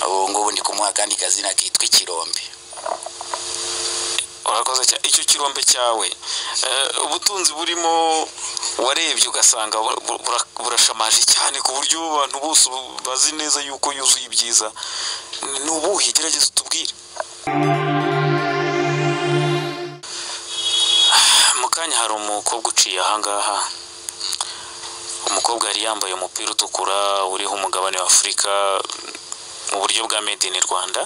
ubu ngubu ndi kumuha akandi kazina kitwa ikirombe urakoze cyane icyo kirombe cyawe eh, ubutunzi burimo warebye ugasanga bu- bu- bura- burashamaje cyane ku buryo abantu bose ubu- bazi neza yuko yuzuye ibyiza ni ubuhe gerageza utubwire mu kanya hari umukobwa uciye ahangaha umukobwa yari yambaye umupira utukura uriho umugabane wa afurika mu buryo bwa made in rwanda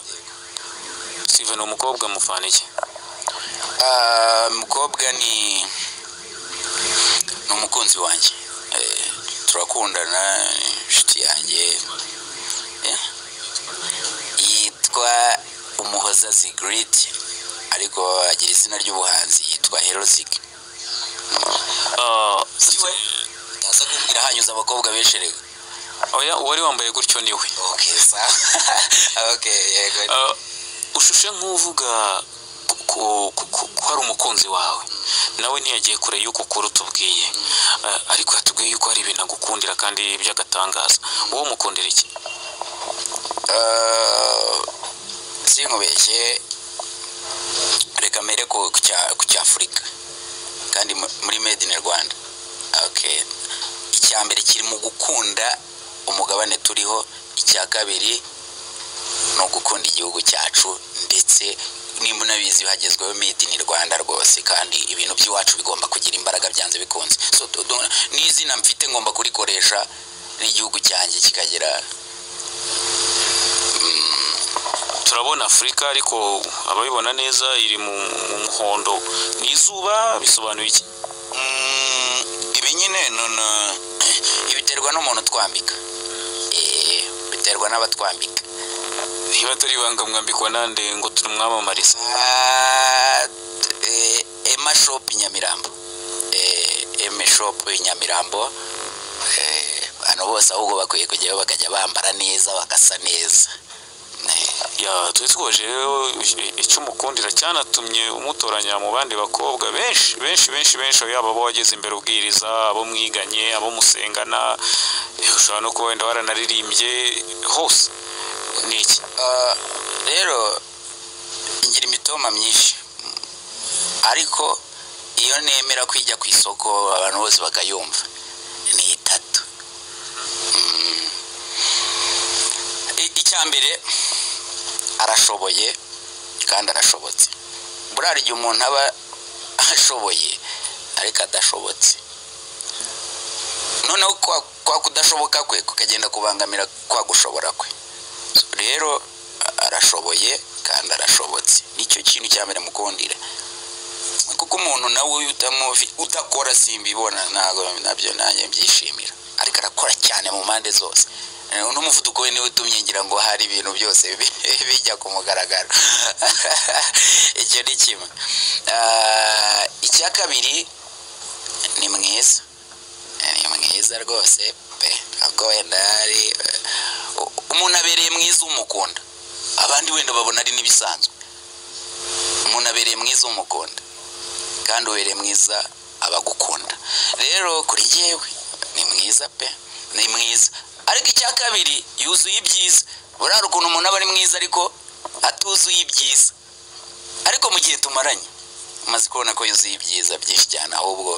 steven uwo mukobwa mufana iki Ah, mukobwa ni ni umukunzi wanjye Eh, turakundana ni inshuti yanjye Eh, yitwa umuhoza Sigrid ariko agira izina ry'ubuhanzi yitwa Herozig Ah, siwe ndaza kubwira hanyuze abakobwa benshi rego oya uwari wambaye gutyo niwe okay sawa okay yego Ah, ushushe nk'uvuga ku- ku- ku- ku- ko hari umukunzi wawe nawe ntiyagiye kure y'uko ukora utubwiye Ah, ariko yatubwiye yuko hari ibintu agukundira kandi by'agatangaza wowe umukundira iki Eh, sinkubeshye reka mbere ku ku cya- ku cy'afurika kandi mu- muri made in rwanda okay icya mbere kiri mu gukunda umugabane turiho icya kabiri ni ugukunda igihugu cyacu ndetse nimba unabizi hagezweho made in rwanda rwose kandi ibintu by'iwacu bigomba kugira imbaraga byanze bikunze so do- do- n'izina mfite ngomba kurikoresha n'igihugu cyanjye kikagira turabona afurika ariko ababibona neza iri mu mu muhondo ni izuba bisobanuye iki Mm, ibi nyine nono ibiterwa n'umuntu utwambika Eh, biterwa n'abatwambika niba atari ibanga mwambikwa nande ngo turumwamamarize Ah, eh, ema shop nyamirambo Eh, ema shop nyamirambo Eh, abantu bose ahubwo bakwiye kujyayo bakajya bambara neza bagasa neza Eh, yatwitwaje icyo umukundira cyanatumye umutoranya mu bandi bakobwa benshi benshi benshi benshi yaba abo wageze imbere ubwiriza abo mwiganye abo musengana eh, ushobora no kuba wenda waranaririmbye hose ni iki ah, rero ngira imitoma myinshi ariko iyo nemera kwijya ku isoko abantu bose bakayumva ni itatu Mm. I- icya mbere arashoboye kandi arashobotse buriya igihe umuntu aba ashoboye ariko adashobotse noneho kwa, kwa kudashoboka kwe kukagenda kubangamira kwa gushobora kwe rero a- arashoboye kandi arashobotse nicyo kintu cya mbere mukundira kuko umuntu nawe iyo utamuvi udakora simbibona ntabwo nabyo nanjye mbyishimira ariko arakora cyane mu mpande zose Eh, n'umuvuduko we niwe utumye ngira ngo hari ibintu byose bi- bijya ku mugaragaro icyo ni kimwe Ah, icya kabiri ni mwiza Eh, ni mwiza rwose pe ntabwo wenda hari eh, u- umuntu abereye mwiza umukunda abandi wenda babona ari n'ibisanzwe umuntu abereye mwiza umukunda kandi ubereye mwiza abagukunda rero kuri yewe ni mwiza pe ni mwiza ariko icya kabiri yuzuye ibyiza burari ukuntu umuntu aba ari mwiza ariko atuzuye ibyiza ariko mu gihe tumaranye umaze kubona ko yuzuye ibyiza byinshi cyane ahubwo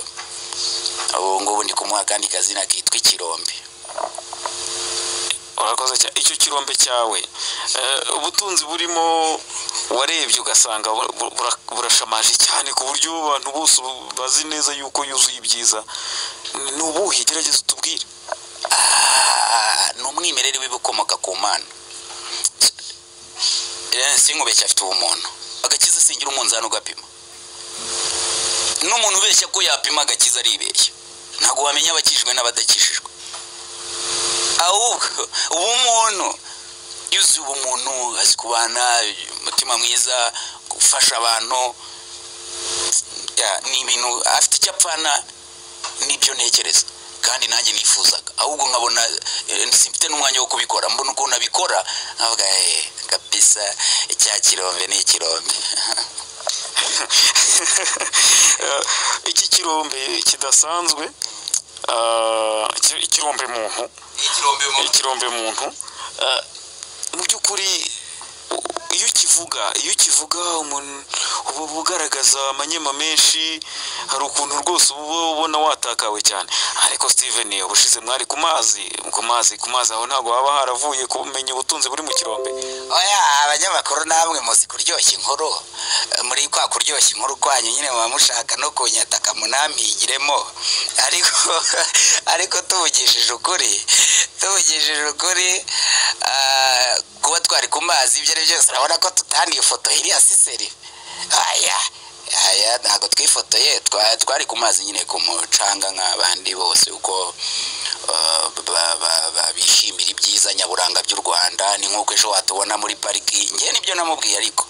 ubu ngubu ndi kumuha akandi kazina kitwa ikirombe urakoze cyane icyo kirombe cyawe Eh, ubutunzi burimo warebye ugasanga bu- bu- bura- burashamaje cyane ku buryo abantu bose ubu- bazi neza yuko yuzuye ibyiza ni ubuhe gerageza utubwire Ah, ni umwimerere w'ibikomoka ku mana Irene sinkubeshya afite ubumuntu agakiza singira umunzani ugapima n'umuntu ubeshya ko yapima agakiza aribeshya ntabwo wamenya abakijijwe n'abadakijijwe ahubwo ubumuntu iyo uzi ubumuntu azi kubana umutima mwiza gufasha abantu ya, ni ibintu afite icyo apfana nibyo ntekereza kandi nanjye nifuzaga ahubwo nkabona eh, simfite n'umwanya wo kubikora mbona ukuntu abikora nkavuga eh, kabisa icya kirombe ni ikirombe Eh, iki kirombe kidasanzwe eh, iki- ikirombe muntu ikirombe ikirombe muntu eh, mu by'ukuri u- iyo ukivuga iyo ukivuga umuntu uba ugaragaza amanyema menshi hari ukuntu rwose uba ubona watakawe cyane ariko steven ubushize mwari ku mazi ku mazi ku mazi aho ntabwo haba haravuye kumenya ubutunzi buri mu kirombe oya abanyamakuru namwe muzi kuryoshya inkuru Eh, muri kwa kuryoshya inkuru kwanyu nyine muba mushaka no kunyataka munampigiremo ariko ariko tuvugishije ukuri tuvugishije ukuri ah, kuba twari ku mazi ibyo ari byo byose urabona ko tutaniye ifoto iriya siseri aya aya ntabwo twifotoye twa- twari ku mazi nyine ku mucanga nk'abandi bose uko eh, ba- ba- ba- bishimira ibyiza nyaburanga by'u rwanda ni nk'uko ejo watubona muri pariki njye nibyo namubwiye ariko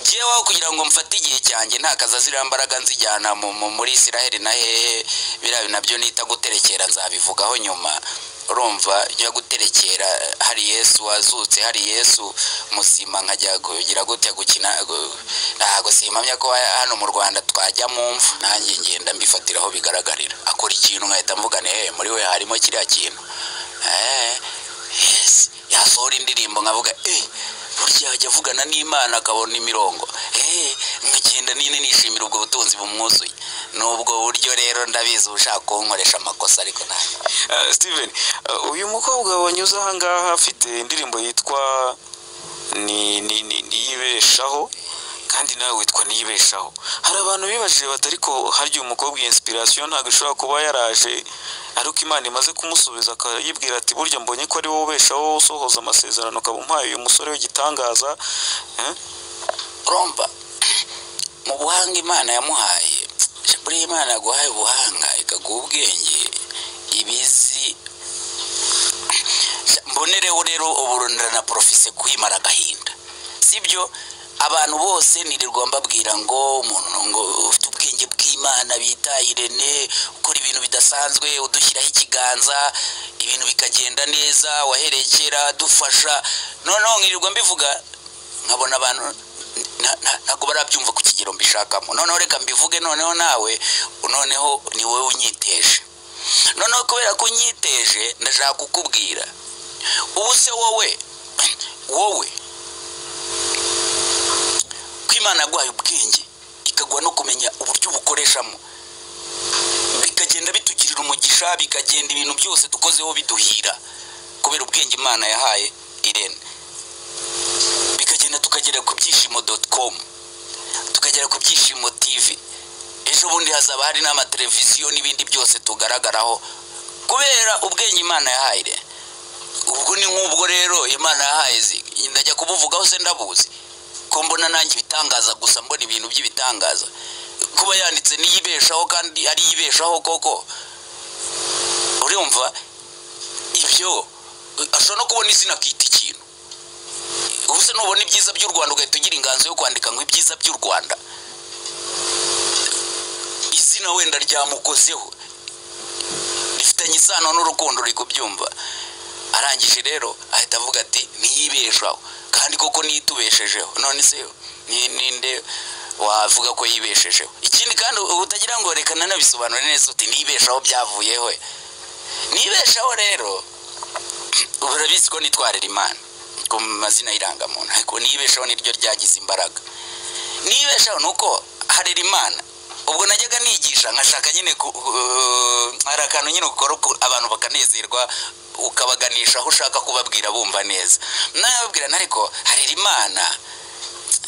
jyeweho kugira ngo mfate igihe cyanjye ntakaza ziriya mbaraga nzijyana mu- mu- muri isiraheli na hehe biriya nabyo nita guterekera nzabivugaho nyuma urumva njya guterekera hari yesu wazutse hari yesu musima nkajya kugira gutya gukina gu- ntabwo simpamya ko ha- hano mu rwanda twajya mu mva nanjye ngenda mbifatiraho bigaragarira akora ikintu nkahita mvugane he muri we harimo kiriya kintu Eh, yes yasohora indirimbo nkavuga eh burya ajya avugana n'imana akabona imirongo eh nkagenda nini nishimira ubwo butunzi bumwuzuye n'ubwo buryo rero ndabizi ushaka kunkoresha amakosa ariko ntabwo Eh, steven eh, uyu mukobwa wanyuze ahangaha afite indirimbo yitwa ni ni ni niyibeshaho kandi nawe witwa niyibeshaho hari abantu bibajije bati ariko harya uyu mukobwa iyi inspiration ntabwo ishobora kuba yaraje ariko imana imaze kumusubiza akayibwira ati burya mbonye ko ari wowe ubeshaho usohoza amasezerano ukaba umpaye uyu musore w'igitangaza Eh? urumva mu buhanga imana yamuhaye buriya imana yaguhaye ubuhanga ikaguha ubwenge ibizi mbonereho rero uburundira na porofise kwimara agahinda sibyo abantu bose ntirirwa mbabwira ngo umuntu ngo ufite ubwenge bw'imana bita irene ukora ibintu bidasanzwe udushyiraho ikiganza ibintu bikagenda neza wahereye kera dufasha noneho nkirirwa mbivuga nkabona abantu na- na- ntabwo barabyumva ku kigero mbishakamo noneho reka mbivuge noneho nawe noneho ni wowe unyiteje noneho kubera ko unyiteje ndashaka kukubwira ubu se wowe wowe ko imana yaguhaye ubwenge ikaguha no kumenya uburyo ubukoreshamo bikagenda bitugirira umugisha bikagenda ibintu byose dukozeho biduhira kubera ubwenge imana yahaye irene bikagenda tukagera ku byishimo doti komu tukagera ku byishimo tivi ejo bundi hazaba hari n'amateleviziyo n'ibindi byose tugaragaraho kubera ubwenge imana yahaye irene ubwo ni nk'ubwo rero imana yahaye zi- ndajya kubuvugaho se ndabuzi ko mbona nanjye ibitangaza gusa mbona ibintu by'ibitangaza kuba yanditse n'iyibeshaho kandi ari iyibeshaho koko urumva ibyo ashobora no kubona izina akita ikintu ubu se nubona ibyiza by'u rwanda ugahita ugira inganzo yo kwandika ngo ibyiza by'u rwanda izina wenda ryamukozeho rifitanye isano n'urukundo uri kubyumva arangije rero ahita avuga ati ntiyibeshaho kandi koko nitubeshejeho none se ni- ninde wavuga ko yibeshejeho ikindi kandi ubu utagira ngo reka nanabisobanure neza uti nibeshaho byavuyeho nibeshaho rero ubu urabizi ko nitwarira imana ku mazina y'irangamuntu ariko nibeshaho niryo ryagize imbaraga nibeshaho ni uko harera imana ubwo najyaga nigisha nkashaka nyine ku- ku- hari akantu nyine ukora uku- abantu bakanezerwa ukabaganisha aho ushaka kubabwira bumva neza nababwira ariko harera imana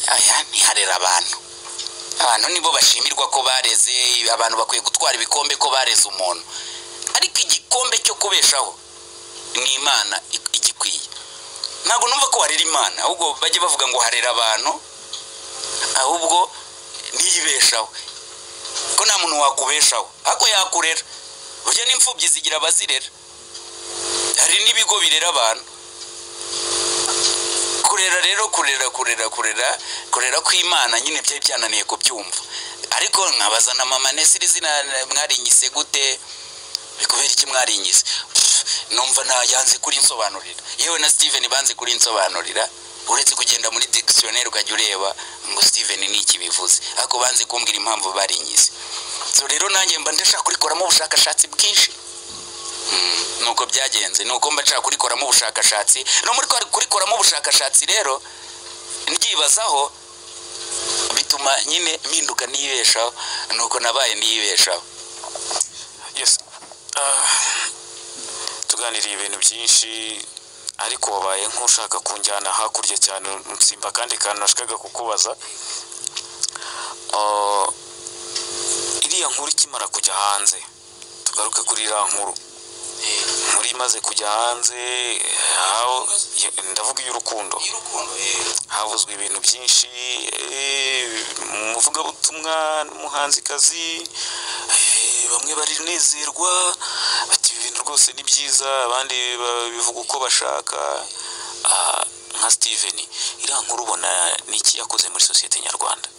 aya ntiharera abantu abantu nibo bashimirwa ko bareze abantu bakwiye gutwara ibikombe ko bareze umuntu ariko igikombe cyo kubeshaho ni imana i- igikwiye ntabwo numva ko harera imana ahubwo bajye bavuga ngo harera abantu ahubwo ntiyibeshaho ko nta muntu wakubeshaho ariko yakurera burya n'imfubyi zigira abazirera hari n'ibigo birera abantu kurera rero kurera kurera kurera kurera kw'imana nyine byari byananiye kubyumva ariko nkabaza na mama nesiri izina mwarinyise gute kubera iki mwarinyise Pff, numva nta yanze kuri nsobanurira yewe na steven banze kuri nsobanurira uretse kugenda muri dictionnaire ukajya ureba ngo steven ni iki bivuze ariko banze kumbwira impamvu barinyize so rero nanjye mba ndashaka kurikoramo ubushakashatsi bwinshi nuko byagenze nuko mba nshaka kurikoramo ubushakashatsi no muri kurikoramo ubushakashatsi rero mbyibazaho bituma nyine mpinduka niyibeshaho nuko nabaye niyibeshaho Yes. Ah, tuganiriye ibintu byinshi ariko wabaye nk'ushaka kunjyana hakurya cyane nsimba kandi kantu nashakaga kukubaza Ah, iriya nkuru ikimara kujya hanze tugaruke kuri iriya nkuru muri imaze kujya hanze aho- ndavuga iy'urukundo havuzwe ibintu byinshi eh, umuvugabutumwa n'umuhanzikazi eh, bamwe barinezerwa bati ibi bintu rwose ni byiza abandi ba- bivuga uko bashaka Ah, nka steven iriya nkuru ubona ni iki yakoze muri sosiyete nyarwanda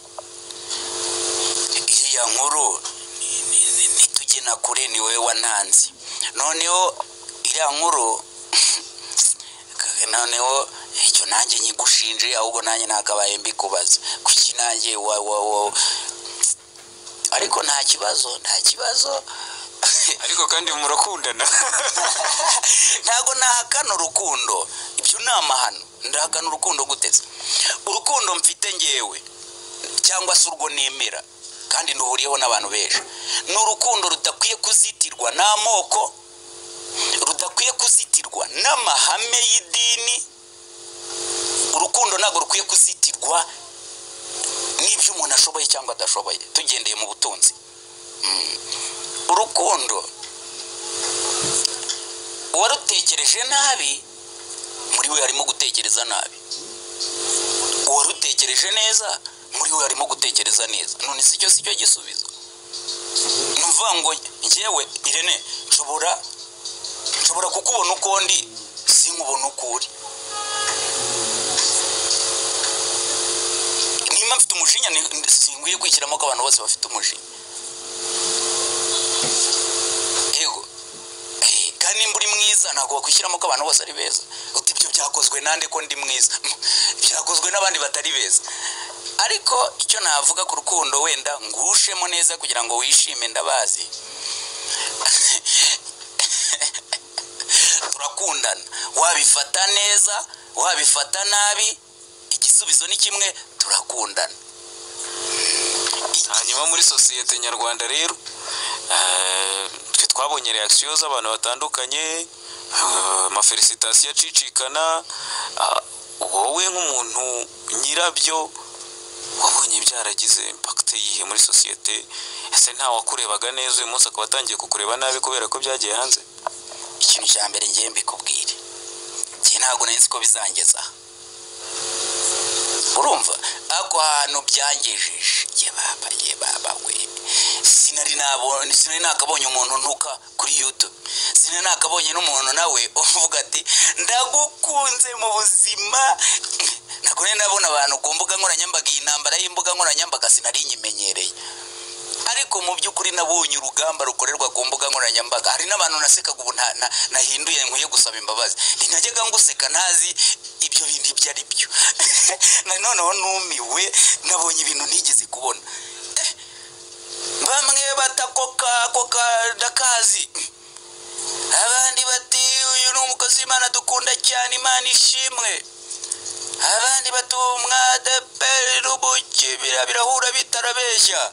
iriya nkuru ni- ni- ni- nitugena kure ni wowe wantanze noneho iriya nkuru noneho icyo nanjye nyigushinje ahubwo nanjye nakabaye mbikubaza kuki nanjye wa wa wa ariko nta kibazo nta kibazo ariko kandi murakundana ntabwo nahakana urukundo ibyo ni amahano ndahakana urukundo guteze urukundo mfite ngewe cyangwa se urwo nemera kandi nduhuriyeho n'abantu benshi ni urukundo rudakwiye kuzitirwa n'amoko rudakwiye kuzitirwa n'amahame y'idini urukundo ntabwo rukwiye kuzitirwa n'ibyo umuntu ashoboye cyangwa adashoboye tugendeye mu butunzi Mm. urukundo uwarutekereje nabi muri we harimo gutekereza nabi uwarutekereje neza muri we harimo gutekereza neza none si cyo si cyo gisubizo ni ukuvuga ngo ngewe irene nshobora nshobora kukubona uko ndi sinkubona uko uri nimba mfite umujinya ni- sinkwiye kwishyiramo ko abantu bose bafite umujinya yego Eh, kandi nimba uri mwiza ntabwo wakwishyiramo ko abantu bose ari beza uti ibyo byakozwe nande ko ndi mwiza Mm, byakozwe n'abandi batari beza ariko icyo navuga ku rukundo wenda ngushemo neza kugira ngo wishime ndabazi turakundana wabifata neza wabifata nabi igisubizo ni kimwe turakundana hanyuma muri sosiyete nyarwanda rero eh, twe twabonye reaction z'abantu batandukanye eh, amafelisitasiyo acicikana ah, wowe nk'umuntu nyirabyo wabonye byaragize impakite yihe muri sosiyete ese nta wakurebaga neza uyu munsi akaba atangiye kukureba nabi kubera ko byagiye hanze ikintu cya mbere ngiye mbikubwire njye ntabwo nari nzi ko bizangeza aha. urumva ako hantu byangejeje ye baba ye baba we sinari nabonye sinari nakabonye umuntu ntuka kuri youtube sinari nakabonye n'umuntu nawe uvuga ati ndagukunze mu buzima ntabwo nari nabona abantu ku mbuga nkoranyambaga iyi ntambara y'imbuga nkoranyambaga sinari nyimenyereye ariko mu by'ukuri nabonye urugamba rukorerwa ku mbuga nkoranyambaga hari n'abantu nasekaga ubu nta- na- nahinduye nkwiye gusaba imbabazi ntinajyaga nguseka ntazi ibyo bintu ibyo ari byo na noneho numiwe nabonye ibintu ntigeze kubona Eh, bamwe bata koka koka ndakazi abandi bati uyu ni umukozi w'imana dukunda cyane imana ishimwe abandi batumwa deperubuki birahura bitarabeshya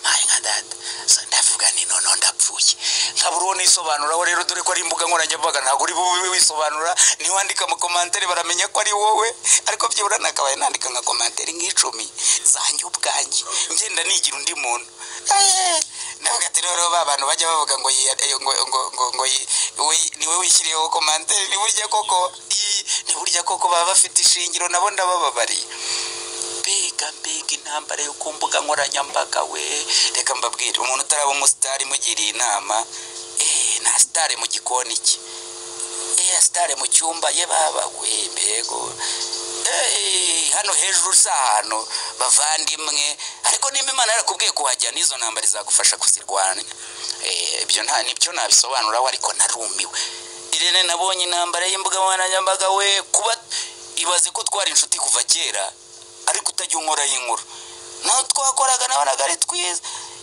mpari nka data so ndavuga ni noneho ndapfuye nkabura uwo nisobanuraho rero dore ko ari imbuga nkoranyambaga ntabwo uri bube wisobanura niba wandika amakomantere baramenya ko ari wowe ariko byibura nakabaye nandika nka komantere nk'icumi zanjye ubwanjye ngenda nigira undi muntu Eh, ndavuga ati rero ba bantu bajya bavuga ngo yi- eh, ngo ngo ngo ngo yi- we- ni we wishyiriyeho komantere ni burya koko ii, ni burya koko baba bafite ishingiro nabo ndabababariye mbega mbega intambara yo ku mbuga nkoranyambaga we reka mbabwire umuntu utaraba umusitari mugiriye inama eh, nta sitari mu gikoni cye eh, sitari mu cyumba ye baba we mbego Eh, hano hejuru si ahantu bavandimwe ariko nimba imana yarakubwiye kuhajya n'izo ntambara izagufasha kuzirwanya Eh, ibyo nta nibyo nabisobanuraho ariko narumiwe irene nabonye intambara y'imbuga nkoranyambaga we kuba ibaze ko twari inshuti kuva kera ariko utajya unkora inkuru naho twakoraga nabonaga ari twiza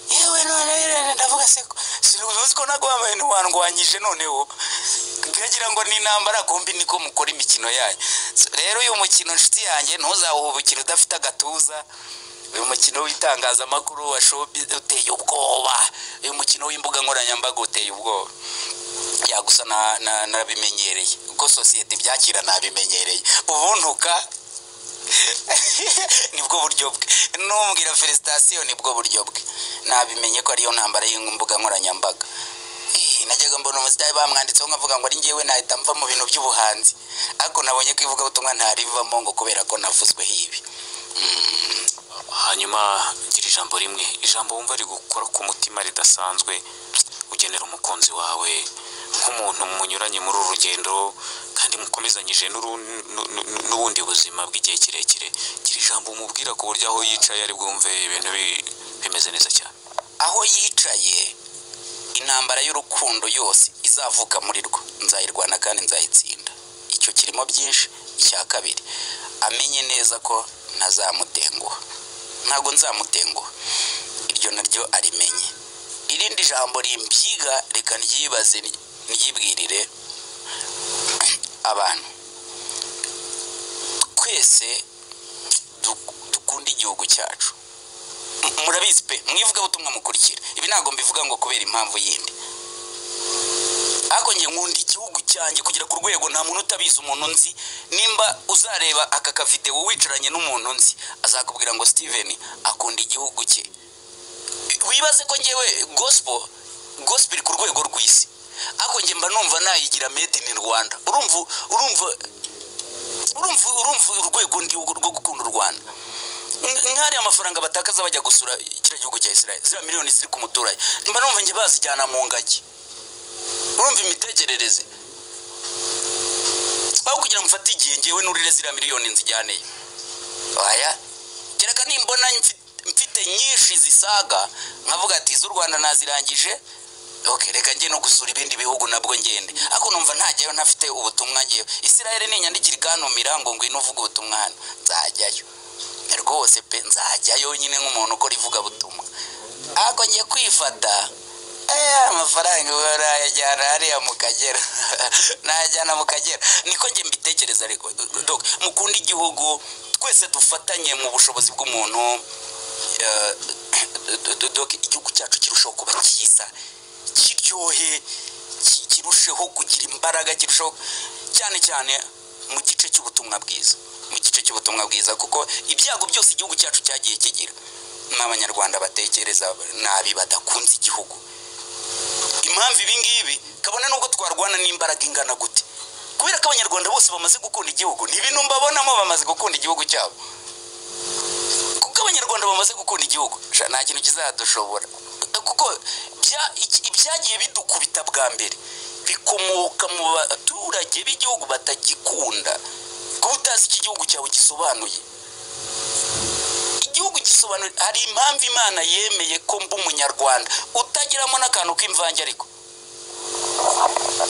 yewe none rero ndavuga se ko- si uzi ko naguhambaye ntiwandwanyije noneho ntibagira ngo n'intambara kumbi niko mukora imikino yanyu rero uyu mukino inshuti yanjye ntuzawuhubukire udafite agatuza uyu mukino w'itangazamakuru wa shobi uteye ubwoba uyu mukino w'imbuga nkoranyambaga uteye ubwoba ya gusa na- na- nabimenyereye ubwo sosiyete ibyakira nabimenyereye ubuntuka nibwo buryo bwe numvira felicitation nibwo buryo bwe nabimenye ko ariyo ntambara y'imbuga nkoranyambaga Eh, najyaga mbona umusitari bamwanditseho nkavuga ngo ari ngewe nahita mva mu bintu by'ubuhanzi ariko nabonye ko ivugabutumwa ntarivamo ngo kubera ko navuzweho ibi hanyuma gira ijambo rimwe ijambo wumva rigukora ku mutima ridasanzwe ugenera umukunzi wawe nk'umuntu munyuranye muri uru rugendo kandi mukomezanyije n'uru- nu- nu- nu- n'ubundi buzima bw'igihe kirekire gira ijambo umubwira ku buryo aho yicaye ari bwumve ibintu bi- bimeze neza cyane aho yicaye intambara y'urukundo yose izavuka muri rwo nzayirwana kandi nzayitsinda icyo kirimo byinshi icya kabiri amenye neza ko ntazamutenguha ntabwo nzamutenguha iryo naryo arimenye irindi jambo rimbyiga reka ryibaze ryibwirire abantu twese duk- dukunda igihugu cyacu murabizi pe mwivuga butumwa mukurikira ibi ntabwo mbivuga ngo kubera impamvu yindi ariko njye nkunda igihugu cyanjye kugera ku rwego nta muntu utabizi umuntu nzi nimba uzareba aka kafite wicaranye n'umuntu nzi azakubwira ngo steven akunda igihugu cye wibaze ko ngewe gospel gospel iri ku rwego rw'isi ariko njye mba numva nayigira made in rwanda urumva urumva urumva urumva urwego ndiho rwo gukunda u rwanda Nk- nk'ariya amafaranga batakaza bajya gusura kiriya gihugu cya israel ziriya miliyoni ziri ku muturage mba numva njye bazijyana mu ngagi urumva imitekerereze aho kugira ngo mfate igihe ngewe nurire ziriya miliyoni nzijyaneye oya kereka nimbona mfi- mfite nyinshi zisaga nkavuga ati iz'u rwanda nazirangije ok reka njye no gusura ibindi bihugu nabwo ngende ariko numva ntajyayo ntafite ubutumwa ngewe israel ninyandikira ikantumira ngo ngwino uvuge ubutumwa hano nzajyayo rwose pe nzajyayo nyine nk'umuntu ukora ivugabutumwa ariko njye kwifata eh, amafaranga urayajyana hariya mu kagera nayajyana mu kagera niko njye mbitekereza ariko Dok, mukunda igihugu twese dufatanye mu bushobozi bw'umuntu eh, Dok, igihugu cyacu kirushaho kuba cyiza kiryohe ki- kirusheho kugira imbaraga kirushaho cyane cyane mu gice cy'ubutumwa bwiza mu gice cy'ubutumwa bwiza kuko ibyago byose igihugu cyacu cyagiye kigira n'abanyarwanda batekereza nabi badakunze igihugu impamvu ibi ngibi kabone n'ubwo twarwana n'imbaraga ingana gute kubera ko abanyarwanda bose bamaze gukunda igihugu ni ibintu mbabonamo bamaze gukunda igihugu cyabo kuko abanyarwanda bamaze gukunda igihugu sha, nta kintu kizadushobora kuko bya- iki- ibyagiye bidukubita bwa mbere bikomoka mu baturage b'igihugu batagikunda kuba utazi icyo igihugu cyawe gisobanuye igihugu gisobanura hari impamvu imana yemeye ko mba umunyarwanda utagiramo n'akantu k'imvange ariko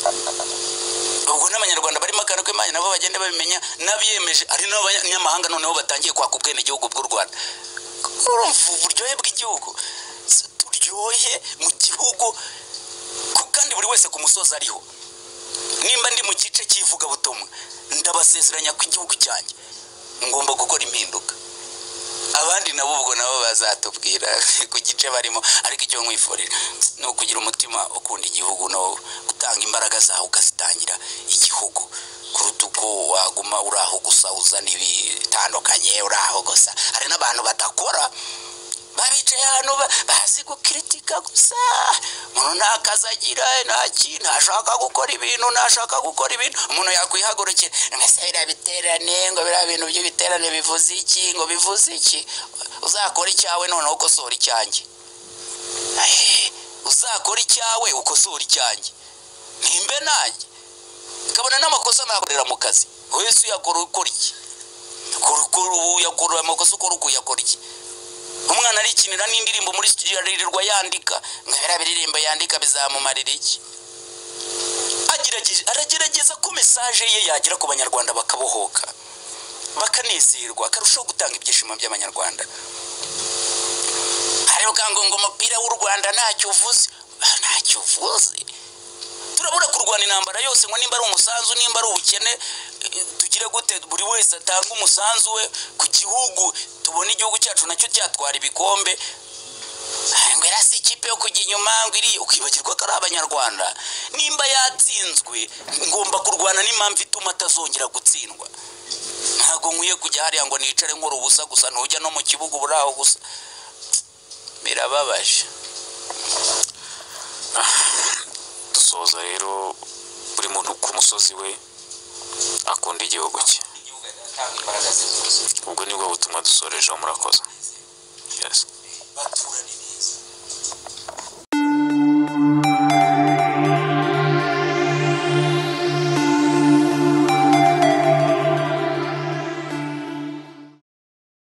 ubwo n'abanyarwanda barimo akantu k'imvange nabo bagenda babimenya n'abiyemeje hari n'abanyamahanga noneho batangiye kwaka ubwenegihugu bw'u rwanda urumva uburyohe bw'igihugu Si turyohe mu gihugu ku- kandi buri wese ku musozi ariho nimba ndi mu gice cy'ivugabutumwa ndabasezeranya ko igihugu cyanjye ngomba gukora impinduka abandi nabo ubwo nabo bazatubwira ku gice barimo ariko icyo nkwifurira ni ukugira umutima ukunda igihugu no gutanga imbaraga zawe ukazitangira igihugu kuruta uko waguma uri aho gusa uzana ibitandukanye uri aho gusa hari n'abantu badakora babicaye hano ba- bazi gukiritika gusa umuntu nta kazi agira nta ki ntashaka gukora ibintu ntashaka gukora ibintu umuntu yakwihagurukira ngo ese biriya biterane ngo biriya bintu by'ibiterane bivuze iki ngo bivuze iki uzakora icyawe noneho ukosora icyanjye Eh, uzakora icyawe ukosora icyanjye nimbe nanjye kabona n'amakosa nakorera mu kazi buri wese uyakora ukora iki Ukora- ukora- uyakora amakosa ukora uko uyakora iki umwana arikinira n'indirimbo muri studio aririrwa yandika nkabera biririmbo yandika bizamumarira iki Agerageza- aragerageza ko mesaje ye yagera ku banyarwanda bakabohoka bakanezerwa akarushaho gutanga ibyishimo by'abanyarwanda hariho kandi ngo umupira w'u rwanda ntacyo uvuze ntacyo uvuze turabura kurwana intambara yose ngo nimba ari umusanzu nimba ari ubukene eh, tugire gute buri wese atange umusanzu we ku gihugu tubone igihugu cyacu nacyo cyatwara ibikombe Ah, ngo iriya si ikipe yo kujya inyuma ngo iriya ukibagirwa ko ari abanyarwanda nimba yatsinzwe ngomba kurwana n'impamvu ituma atazongera gutsindwa ntabwo nkwiye kujya hariya ngo nicare nkora ubusa gusa ntujya no mu kibuga ubura aho gusa birababaje dusoza rero buri muntu ku musozi we akunda igihugu cye igihugu agatanga imbaraga zivuze ubwo nibwo butumwa dusorejeho murakoze yes. batura